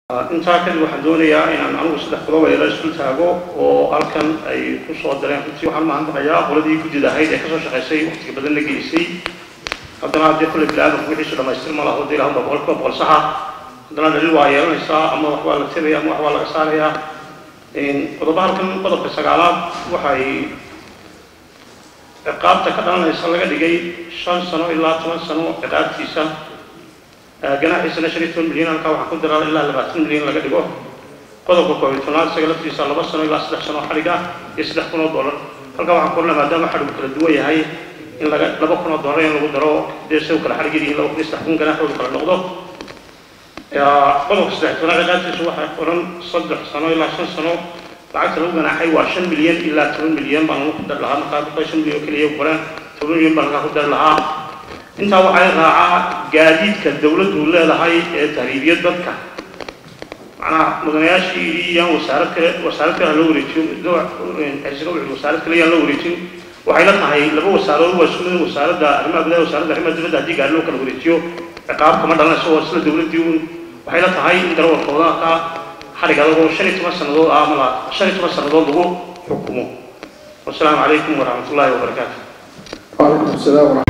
intaa kadib waxaan doonayaa inaan anigu saddex qodob eela isku taago oo halkan ay ku soo dareen runtii waxaan mahadnaqayaa qoladii guddida ahayd ee kasoo shaqaysay waqtiga badan la gelisay haddana haddii kule bini-aadamku wixiisu dhamaystir ma laho dee ilahan baa boqolkiiba boqol saxa haddana dhalil waa yeelanaysaa ama waxbaa la tiraya ama waxbaa laga saarayaa qodoba halkan qodobka sagaalaad waxay ciqaabta ka dhalanaysa laga dhigay shan sano ilaa toban sano ciqaabtiisa ganaaxiisana shan iyo toban milyan halkaa waxaan ku daraa ilaa labaatan milyan laga dhigo qodobka koob iyo tobnaad isaga laftiisa laba sano ilaa saddex sano xadhig ah iyo saddex kun oo dollar halkaa waxaan ku ornaa maadaama xadhigu kala duwan yahay in laga laba kun oo dollar in lagu daro dee say u kala xadhig yihiin laba kun iyo saddex kun ganaaxoodu kala noqdo qodobka saddex tobnaad ciqaabtiisu waxay oran saddex sano ilaa shan sano lacagta lagu ganaaxay waa shan milyan ilaa toban milyan baan lagu dari lahaa markaa ku shan milyan oo keliya qoran toban milyan baan halkaa ku dari lahaa intaa waxay raacaa gaadiidka dawladdu leedahay ee tahriibiyad dadka macnaha mudanayaashii iyaan wasaarad kale wasaarad kale loo wareejiyo xisga wuxuu wasaarad kale yaan loo wareejin waxay la tahay laba wasaarood waa isku mid wasaaradda arrimaha gudaha wasaaradda arrimaha dibadda haddii gaari loo kala wareejiyo ciqaab kama dhalanayso waa isla dawladdii uun waxay la tahay in darawalkooda halkaa xadhig adagoo shan iyo toban sannadood ah mala shan iyo toban sannadood lagu xukumo wasalaamu calaykum waraxmat ullaahi wabarakaatu وعليكم السلام ورحمة